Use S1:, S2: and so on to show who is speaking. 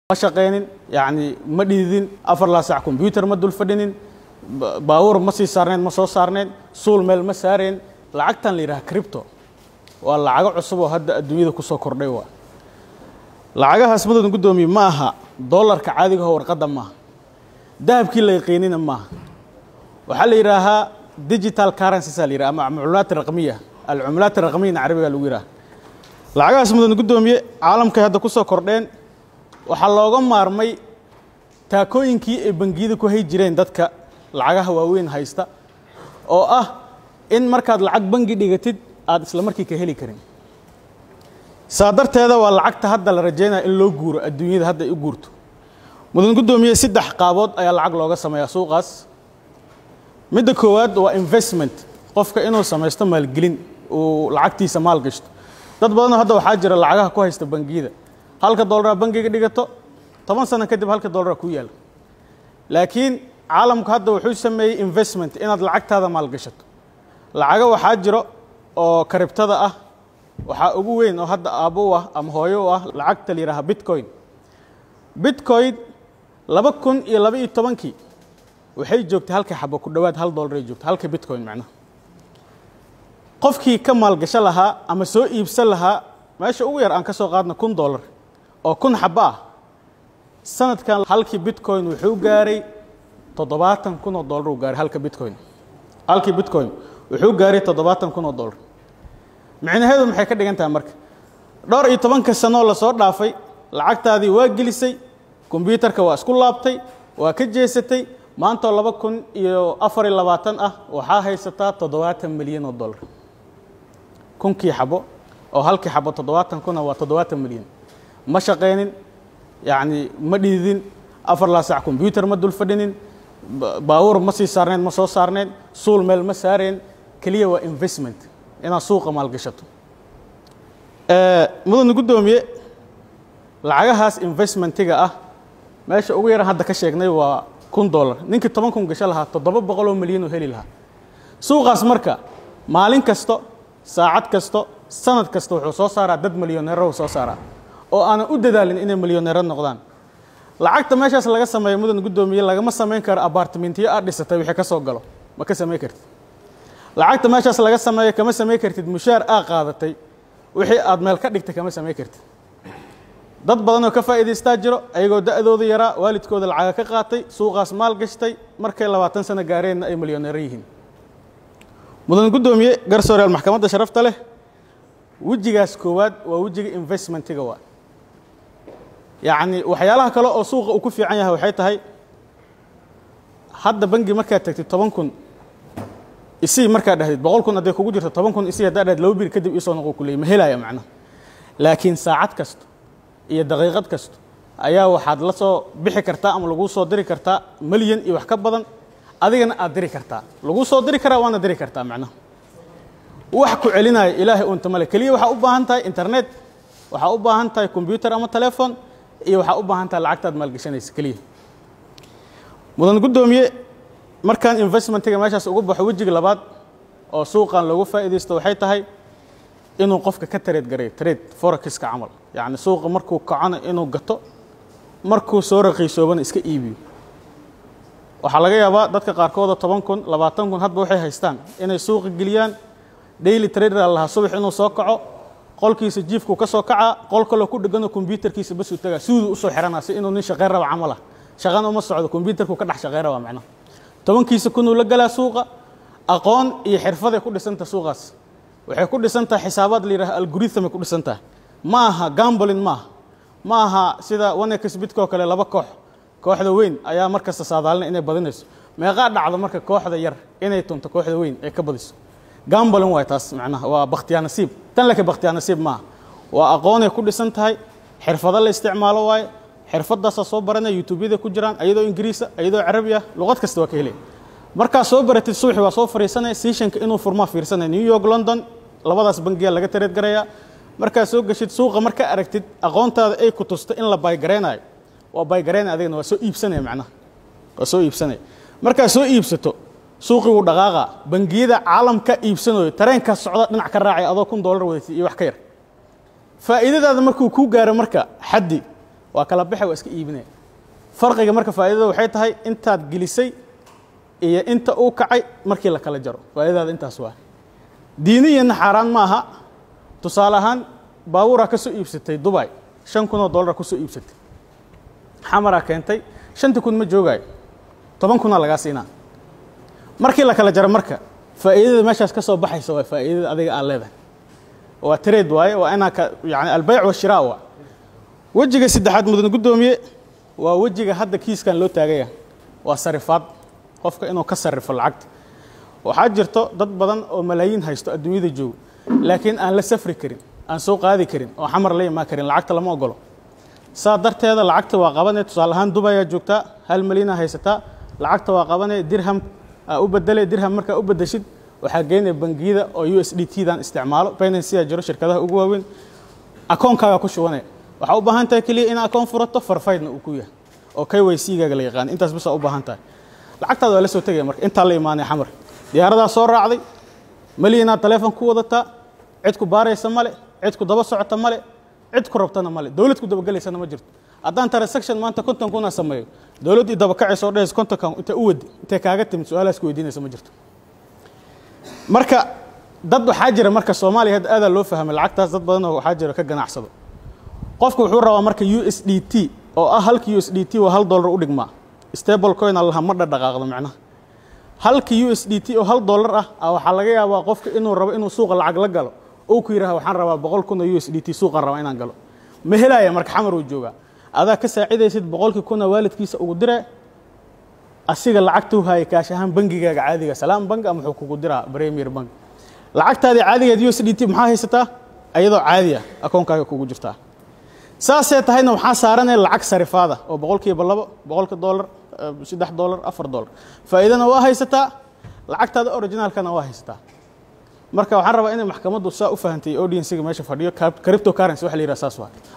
S1: ma shaqaynin yani ma dhididin afar laa sac combyuter ma dul fadhinin baawur ma sii saarneyn ma soo saarneyn suul meel ma saareen lacagtan la yidhaha cripto waa lacago cusub oo hadda adduunyada ku soo kordhay waa lacagahaas madoodan guddoomiye ma aha dollarka caadigaho warqadda maaha dahabkii la yaqiinina maaha waxaa la yidhaahaa digital currencies la yidhaha ama cumulaat raqmiya alcumulaat raqmiyana carabiga lagu yidhaha lacagahaas madoodan guddoomiye caalamkay hadda ku soo kordheen waxaa looga maarmay taakooyinkii ay bangiyada ku hay jireen dadka lacagaha waaweyn haysta oo ah in markaad lacag bangi dhigatid aad isla markii ka heli karin saa darteeda waa lacagta hadda la rajaynaya in loo guuro adduunyada hadda ay u guurto mudan guddoomiye saddex qaabood ayaa lacag looga sameeyaa suuqaas midda koowaad waa investment qofka inuu samaysto maalgelin uu lacagtiisa maal gashto dad badanoo hadda waxaa jira lacagaha ku haysta bangiyada halka dollaraa bangiga dhigato toban sano kadib halka dollara ku yaala laakiin caalamku hadda wuxuu sameeyey investment inaad lacagtaada maalgashato lacago waxaa jiro oo karibtada ah waxaa ugu weyn oo hadda aabbo u ah ama hooyo u ah lacagta la yidhaaha bitcoin bitcoin laba kun iyo laba iyo tobankii waxay joogtay halka xabo ku dhowaad hal dollar ay joogtay halka bitcoin macnaha qofkii ka maalgasho lahaa ama soo iibsan lahaa meesha ugu yar aan ka soo qaadna kun dollar oo kun xabo ah sanadkan halkii bitcoin wuxuu gaaray toddobaatan kun oo dollar uu gaaray halka bitcoin halkii bitcoin wuxuu gaaray toddobaatan kun oo dollar micnaheedu maxay ka dhigan tahay marka dhowr iyo tobanka sanoo lasoo dhaafay lacagtaadii waa gelisay kombyuutarka waa isku laabtay waa ka jeesatay maantoo laba kun iyo afar iyo labaatan ah waxaa haysataa toddobaatan milyan oo dollar kunkii xabo oo halkii xabo toddobaatan kuna waa toddobaatan milyan ma shaqaynin yacni ma dhididin afar laa sac combyuter ma dul fadhinin baawur ma sii saarneyn ma soo saarneyn suul meel ma saareen keliya waa investment inaad suuqa maalgashato mudana guddoomiye lacagahaas investmentiga ah meesha ugu yaran hadda ka sheegnay waa kun dollar ninkii toban kun gasho lahaa toddoba boqol oo milyan oo heli lahaa suuqaas marka maalin kasto saacad kasto sanad kasta wuxuu soo saaraa dad milyoneero soo saaraa oo aanan u dadaalin inay milyoneero noqdaan lacagta meeshaas laga sameeyo mudan guddoomiye lagama samayn karo abartimentiyo aad dhisatay wixii ka soo galo ma ka samayn kartid lacagta meeshaas laga sameeyo kama samayn kartid mushaar aa qaadatay wixii aad meel ka dhigtay kama samayn kartid dad badanoo ka faa'iidaystaa jiro ayagoo da'dooda yaraa waalidkooda lacaga ka qaatay suuqaas maal gashtay markay labaatan sano gaareenna ay milyoneero yihiin mudan guddoomiye garsooreyaal maxkamadda sharafta leh wejigaas koowaad waa wejiga investmentiga waa yacni waxyaalaha kale oo suuqa uu ku fiican yahay waxay tahay hadda bangi markaad tagtid toban kun isii markaad dhahdid boqol kun hadday kugu jirto toban kun isii haddaa dhahdid laba bir kadib isoo noqo kuleey ma helaya macnaha laakiin saacad kasto iyo daqiiqad kasto ayaa waxaad la soo bixi kartaa ama laguu soo diri kartaa milyan iyo wax ka badan adigana aad diri kartaa laguu soo diri karaa waana diri kartaa macnaha wax ku celinaya ilaahay unta male keliya waxaa u baahan tahay internet waxaa u baahan tahay combyuter ama telefon iyo waxaa u baahan tahay lacagtaad maalgashanaysa keliya mudan guddoomiye markaan investmentiga meeshaas ugu baxo wejiga labaad oo suuqan loogu faa'iidaysto waxay tahay inuu qofka ka tareed gareeyo trade forexiska camal yacni suuqa markuu kacona inuu gato markuu soo raqiisoobana iska iibiyo waxaa laga yaabaa dadka qaarkooda toban kun labaatan kun hadba waxay haystaan inay suuqa geliyaan daily trader a lahaa subax inuu soo kaco qolkiisa jiifkuu ka soo kacaa qol kaloo ku dhegano kombyutarkiisa basuu tagaa suuduu usoo xiranaa si inuu nin shaqayn raba camal ah shaqana uma socdo kombyutarku ka dhex shaqayn rabaa macnaha tobankiisa kunuu la galaa suuqa aqoon iyo xirfaday ku dhisanta suuqaas waxay ku dhisan tahay xisaabaad la yidhaha algorithamay ku dhisan tahay ma aha gambolin maaha ma aha sida wanexbidkoo kale laba koox kooxda weyn ayaa mar kasta saadaalina inay badinayso meeqaa dhacdo marka kooxda yar inay tunto kooxda weyn ay ka badiso gambolin waay taas macnaha waa bakhtiyaa nasiib tan laka bakhtiyaa nasiib maaha waa aqoonay ku dhisan tahay xirfado la isticmaalo waaye xirfadaasaa soo baranaya youtubeyada ku jiraan ayadoo ingiriisa ayadoo carabi ah luqad kasta waa ka helay markaa soo baratid suuxi waa soo fariisanaya seashanka inuu furmaa fiirsanaya new york london labadaas bangiyaa laga tareed garayaa markaa soo geshid suuqa markaa aragtid aqoontaada ay ku tusto in la baygaraynayo waa baygareynaya adigana waa soo iibsanaya macnaha waa soo iibsanaya markaa soo iibsato suuqii wuu dhaqaaqa bangiyada caalamka iibsanayo tareenkaa socda dhinac ka raacaya adoo kun dollar wadatid iyo wax ka yar faa'iidadaada markuu kuu gaaro marka xaddi waa kala baxe waa iska iibinaya farqiga marka faa'iidada waxay tahay intaad gelisay iyo inta uu kacay markii la kala jaro faa'iidadaada intaas waa diiniyanna xaaraan ma aha tusaale ahaan baabuuraa ka soo iibsatay dubay shan kun oo dollar ku soo iibsatay xamaraa keentay shantii kun ma joogaayo toban kunaa lagaa siinaa markii la kala jaro marka faa'iidada meeshaas ka soo baxaysa waa faa'iidada adiga aad leedahay waa trade waaye waa inaa ka yani albayc washiraa waa wejiga saddexaad mudan guddoomiye waa wejiga hadda kiiskan loo taagaya waa sarifaad qofka inuu ka sarrifo lacagta waxaa jirto dad badan oo malaayiin haysto adduunyada joogo laakiin aan la safri karin aan soo qaadi karin oo xamar la imaan karin lacagta lama ogolo saa darteeda lacagta waa qabanee tusaale ahaan dubayaa joogtaa hal malyanaa haysataa lacagta waa qabanee dirham aa u bedele dirham markaa u bedeshid waxaa geynaya bangiyada oo u s d t dan isticmaalo binanceyaa jiro shirkadaha ugu waaweyn akoonkaaga ku shubanaya waxaa u baahan tahay keliya in akoon furato farfaydna uu ku yahay oo k y c gaaga la yaqaan intaas bisaa u baahan tahay lacagtaada waa la soo tegaya marka intaa la imaanaya xamar diyaaradaa soo raacday malyanaa taleefon ku wadataa cid ku baaraysa male cid ku daba socota male cid ku rabtana male dowlad ku dabagelaysana ma jirto haddaan transaction maanta konton kuna sameeyo dowladdii dabakacaysa oo dhahaysa kontonkan intay u wadi intay kaaga timid su-aalaas ku weydiinaysa ma jirto marka dad waxaa jira marka soomaaliya hadda aadaa loo fahmay lacagtaas dad badanoo waxaa jira ka ganacsado qofku wuxuu rabaa marka u s d t oo ah halka u s d t oo hal dollar u dhigmaa stable coin allaha ma dhadhaqaaqdo macnaha halka u s d t oo hal dollar ah a waxaa laga yaabaa qofka inuu rabo inuu suuqa lacag la galo ou ku yidhaha waxaan rabaa boqol kun oo u s d t suuqaan rabaa inaan galo ma helaya marka xamar uu joogaa adaa ka saacidaysid boqolkii kuna waalidkiisa ugu diree asiga lacagtuu haya kaash ahaan bangigaaga caadiga salaam bank ama wuxuu kugu diraa premier bank lacagtaadii caadigeed u s d t maxaa haysataa ayadoo caadi ah akoonkaaga kugu jirtaa saasee tahayna waxaa saaranaya lacag sarifaada oo boqolkiiba labo boqolka dollar saddex dollar afar dollar faa'iidana waa haysataa lacagtaada originaalkana waa haysataa marka waxaan rabaa inay maxkamaddu saa u fahantay audienciga meesha fadhiyo crypto currency waxa la yidhaha saas waa